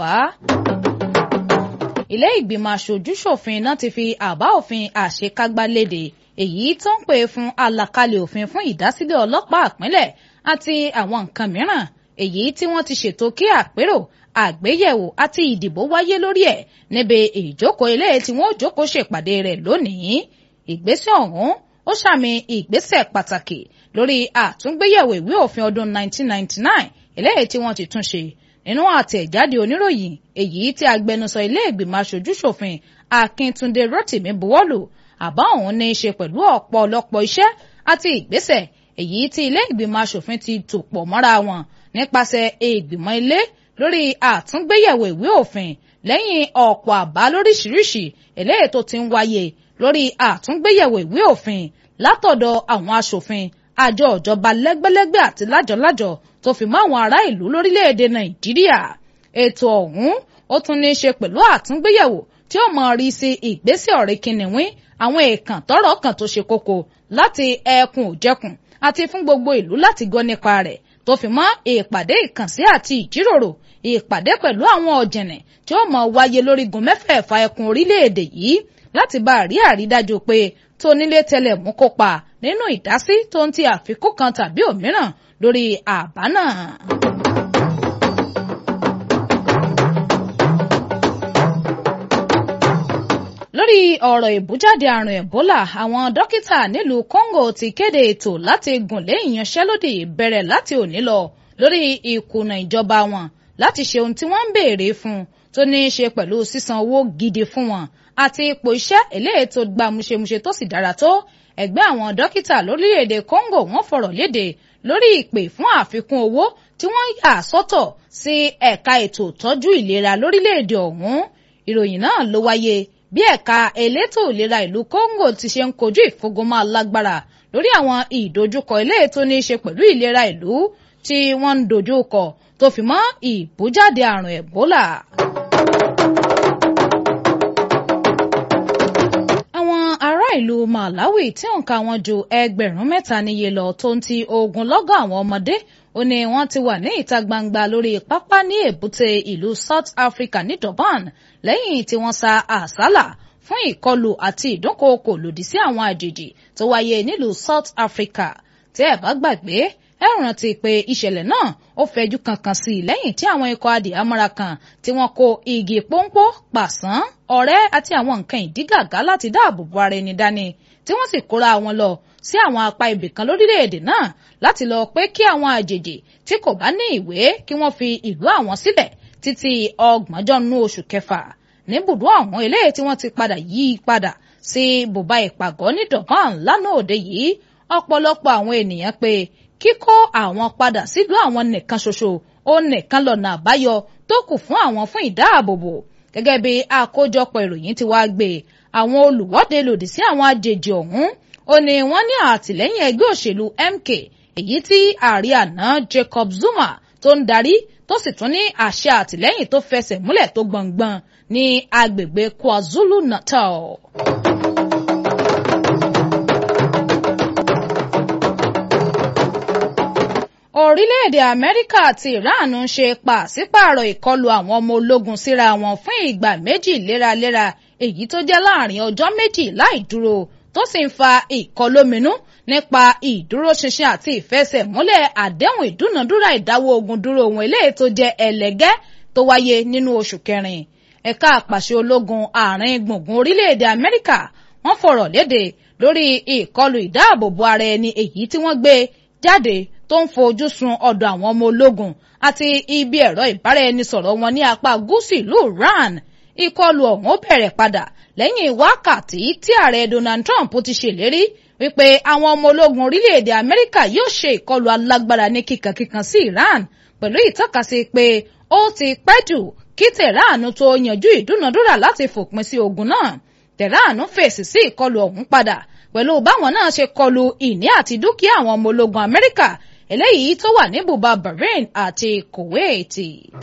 fà á. ilé ìgbìmọ̀ aṣojú-ṣòfin náà ti fi àbá òfin àṣekágbá léde èyí tó ń pè fún àlàkalẹ̀ òfin fún ìdásílẹ̀ ọlọ́pàá ìpínlẹ̀ àti àwọn nǹkan mìíràn èyí tí wọ́n ti ṣètò kí àpérò àgbéyẹ̀wò àti ìdìbò wáyé lórí ẹ̀ níbi ìjókòó ilé tí wọ́n jókòó ṣèpàdé rẹ̀ lónìí ìgbésẹ̀ ọ̀hún ó ṣàmì ìgbésẹ̀ pàtàkì lórí àtúngbéyẹ̀wò ìwé òfin ọdún 1999 eléyìí tí wọ́n ti tún ṣe nínú àtẹ̀jáde oníròyìn èyí tí agbẹnusọ ilé ìgbìmọ̀ aṣojú-ṣòfin Akíntúndé Rótìmí buwọ́lù àbá ọ̀hún ní í ṣe pẹ̀lú ọ̀pọ̀lọpọ̀ iṣẹ́ àti ìgbésẹ̀ èyí tí ilé ìgbìmọ̀ aṣòfin ti tò pọ̀ mọ́ra wọn nípasẹ̀ ìgbìmọ̀ ilé lórí àtúngbéyẹ̀wò ìwé òfin lẹ́yìn ọ̀pọ̀ àbá lóríṣiríṣi eléyìí tó ti ń wáyé lórí àtúngbéyẹ̀wò ìwé òfin látọ̀dọ̀ àwọn aṣòfin àjọ ìjọba lẹ́gbẹ́lẹ́gbẹ́ àti lájọ̀lájọ̀ tó fi mọ́ àwọn ará ìlú lórílẹ̀‐èdè Nàìjíríà ètò ọ̀hún ó tún ní í ṣe pẹ̀lú àtúngbéyẹ̀wò tí ó mọ̀ rí sí ìgbésẹ̀ ọ̀rẹ́ kìnìún àwọn èèkàn tọ́rọ̀ kan tó ṣe kókó láti ẹkùn òjẹkùn àti fún gbogbo ìlú láti gbọ́ nípa rẹ̀ tó fi mọ́ ìpàdé ìkànsí àti ìjíròrò ìpàdé pẹ̀lú àwọn ọ̀jẹ̀nẹ̀ tí ó mọ̀ wáyé lórígun mẹ́fẹ̀ẹ̀fà ẹkùn orílẹ̀-èdè yìí láti bá a rí àrídájú pé tónílé tẹlẹ̀ mú kópa nínú ìdásí tó ń ti àfikún kan tàbí òmíràn lórí àbá náà. lórí ọ̀rọ̀ ìbújáde àrùn Ebola àwọn dókítà nílùú Congo ti kéde ètò láti gùnlé ìyanṣẹ́lódì bẹ̀rẹ̀ láti òní lọ lórí ìkùnà ìjọba wọn láti ṣe ohun tí wọ́n ń béèrè fún tó ní í ṣe pẹ̀lú sísan owó gidi fún wọn àti ipò iṣẹ́ eléyìí tó gba múṣemúṣe tó sì dára tó ẹgbẹ́ àwọn dókítà lórílẹ̀‐èdè Congo wọ́n fọ̀rọ̀ léde lórí ìpè fún àfikún owó tí wọ́n yà sọ́tọ̀ sí ẹ̀ka ètò ìtọ́jú ìlera lórílẹ̀‐èdè ọ̀hún ìròyìn náà ló wáyé bí ẹ̀ka elétò ìlera ìlú Congo ti ṣe ń kojú ìfúngunmọ́ alágbára lórí àwọn ìdojúkọ eléyìí tó ní í ṣe pẹ̀lú ìlera ìlú tí wọ́n ń dojú kọ tó fi mọ́ ìbújáde àrùn Ebola. àwọn ará ìlú Malawi tí òǹkà wọn ju ẹgbẹ̀rún mẹ́ta níye lọ tó ń ti ogunlọ́gọ̀ àwọn ọmọdé ó ní wọ́n ti wà ní ìta gbangba lórí pápá ní èbúté ìlú South Africa ní Durban lẹ́yìn tí wọ́n sa àsálà fún ìkọlù àti ìdúnkookò lòdì sí àwọn àjèjì tó wáyé nílùú South Africa tí ẹ bá gbàgbé ẹ rántí pé ìṣẹ̀lẹ̀ náà ó fẹjú kankan sí i lẹ́yìn tí àwọn ikọ̀ adìyàmọ́ra kan tí wọ́n kó igi pọ́npọ́ pàṣán ọ̀rẹ́ àti àwọn nǹkan ìdígàgá láti dáàbò bo ara ẹni dání tí wọ́n sì kóra wọn lọ sí àwọn apá ibìkan lórílẹ̀‐èdè náà láti lọ pé kí àwọn àjèjì tí kò bá ní ìwé kí wọ́n fi ìlú àwọn sílẹ̀ títí ọgbọ̀njọ́ nú oṣù kẹfà níbùdó àwọn eléyìí tí wọ́n ti padà yí padà sí bùbá ìpàgọ́ ní Durban lánàá òde yìí ọ̀pọ̀lọpọ̀ àwọn ènìyàn pé kíkó àwọn padà sílùú àwọn nìkan ṣoṣo ó nìkan lọ́nà àbáyọ tó kù fún àwọn fún ìdáàbòbò gẹ́gẹ́ bí àkójọpọ̀ ìròyìn ti wá gbé àwọn olùwọ́de lòdì sí àwọn àjèjì ọ̀hún ó ní wọ́n ní àtìlẹ́yìn ẹgbẹ́ òṣèlú MK èyí tí ààrẹ àná Jacob Zuma tó ń darí tó sì tún ní àṣẹ àtìlẹ́yìn tó fẹsẹ̀ múlẹ̀ tó gbọ̀ngbọ̀n ní agbègbè KwaZulu Natal. orílẹ̀-èdè amẹ́ríkà àti iran ń ṣe pàṣípààrọ̀ ìkọlù àwọn ọmọ ológun síra wọn fún ìgbà méjì léraléra èyí tó jẹ́ láàrin ọjọ́ méjì láì dúró tó sì ń fa ìkọlóminú nípa ìdúróṣinṣin àti ìfẹsẹ̀múlẹ̀ àdéhùn ìdúnàdúrà ìdáwọ́ ogun dúró ohun eléyìí tó jẹ́ ẹlẹ́gẹ́ tó wáyé nínú oṣù kẹrin ẹ̀ka àpàṣẹ ológun àárín gbùngbùn orílẹ̀-èdè amẹ́ríkà wọ́n fọ̀rọ̀ léde lórí ìkọlù ìdáàbòbò ara ẹni èyí tí wọ́n gbé jáde tó ń fojú sun ọ̀dọ̀ àwọn ọmọ ológun àti ibi ẹ̀rọ ìbáraẹnisọ̀rọ̀ wọn ní apá gúúsù ìlú Iran ìkọlù ọ̀hún ó bẹ̀rẹ̀ padà lẹ́yìn wákàtí tí ààrẹ Donald Trump ti ṣèlérí wípé àwọn ọmọ ológun orílẹ̀-èdè Amẹ́ríkà yóò ṣe ìkọlù alágbára ní kíkankíkan sí Iran pẹ̀lú ìtọ́kasí pé ó ti pẹ́ jù kí Tehran tó yanjú ìdúnadúrà láti fòpin sí ogun náà Tehran fèsì sí ìkọlù ọ̀hún padà pẹ̀lú báwọn náà ṣe kọlù ìní àti dúkìá àwọn ọmọ ológun Amẹ́ríkà eléyìí tó wà ní bùbá Bahrain àti Kuwait.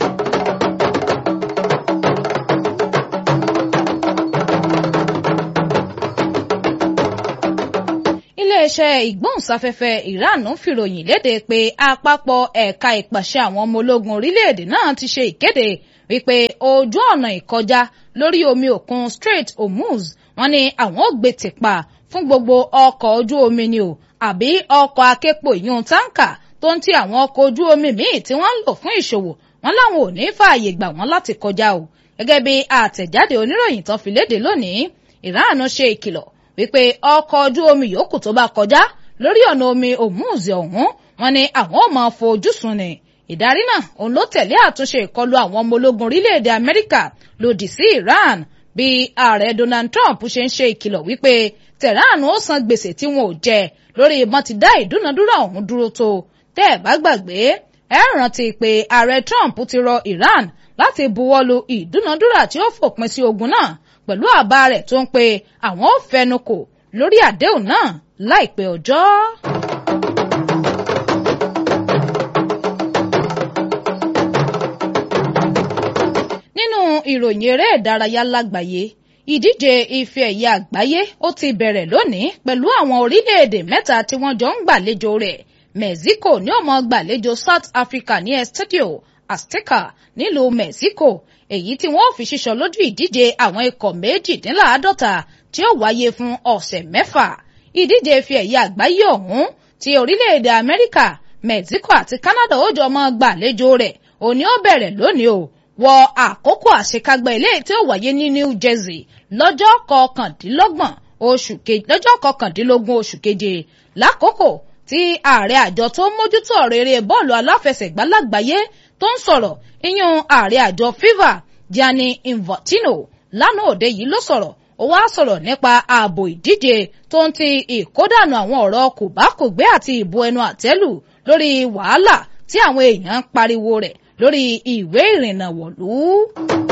iléeṣẹ́ ìgbóhùnsáfẹ́fẹ́ Iran fìròyìn léde pé àpapọ̀ ẹ̀ka ìpàṣẹ àwọn ọmọ ológun orílẹ̀-èdè náà ti ṣe ìkéde wípé ojú ọ̀nà ìkọjá lórí omi òkun Strait Hormuz wọ́n ní àwọn ò gbé tìpa fún gbogbo ọkọ̀ ojú omi ni o àbí ọkọ̀ aképo ìyún táǹkà tó ń ti àwọn ọkọ̀ ojú omi míì tí wọ́n ń lò fún ìṣòwò wọn láwọn ò ní fààyè gbà wọ́n láti kọjá o gẹ́gẹ́ bí àtẹ̀jáde oníròyìn tán fi léde lónìí Iran ṣe ìkìlọ̀ wípé ọkọ̀ ojú omi yòókù tó bá kọjá lórí ọ̀nà omi Hormuz ọ̀hún wọn ni àwọn ò máa fojú sùn ni ìdarí náà òun ló tẹ̀lé àtúnṣe ìkọlù àwọn ọmọ ológun orílẹ̀-èdè Amẹ́ríkà lòdì sí Iran bí ààrẹ Donald Trump ṣe ń ṣe ìkìlọ̀ wípé Tehran ó san gbèsè tí wọn ò jẹ lórí ìbọn ti dá ìdúnadúrà ọ̀hún dúró tó tẹ́ ẹ̀ bá gbàgbé ẹ rántí pé ààrẹ Trump ti rọ Iran láti buwọ́lu ìdúnadúrà tí ó fòpin sí ogun náà pẹ̀lú àbá rẹ̀ tó ń pe àwọn ò fẹnukò lórí àdéhùn náà láìpẹ́ ọjọ́. nínú ìròyìn eré ìdárayá lágbàáyé ìdíje ife ẹ̀yẹ àgbáyé ó ti bẹ̀rẹ̀ lónìí pẹ̀lú àwọn orílẹ̀-èdè mẹ́ta tí wọ́n jọ ń gbàlejò rẹ̀ Mexico ní ó máa gbàlejò South Africa ní Estadio Azteca nílùú Mexico èyí tí wọ́n fi ṣíṣọ lójú ìdíje àwọn ikọ̀ méjìdínláàádọ́ta tí ó wáyé fún ọ̀sẹ̀ mẹ́fà ìdíje ife ẹ̀yẹ àgbáyé ọ̀hún ti orílẹ̀-èdè Amẹ́ríkà Mexico àti Canada ó jọ máa gbàlejò rẹ̀ òní ó bẹ̀rẹ̀ lónìí o wọ àkókò àṣekágbá ilé tí ó wáyé ní New Jersey lọ́jọ́ kọkàndínlọ́gbọ̀n oṣù keje lọ́jọ́ kọkàndínlógún oṣù keje lákòókò tí ààrẹ àjọ tó ń mójútó ọ̀rọ̀ eré bọ́ọ̀lù aláfẹsẹ̀gbá lágbàáyé tó ń sọ̀rọ̀ iyún ààrẹ àjọ FIFA Gianni Infantino lánàá òde yìí ló sọ̀rọ̀ ó wá sọ̀rọ̀ nípa ààbò ìdíje tó ń ti ìkódànù àwọn ọ̀rọ̀ kòbákògbé àti ìbò ẹnu àtẹ́lù lórí wàhálà tí àwọn èèyàn ń pariwo rẹ̀ lórí ìwé ìrìnnà wọ̀lú.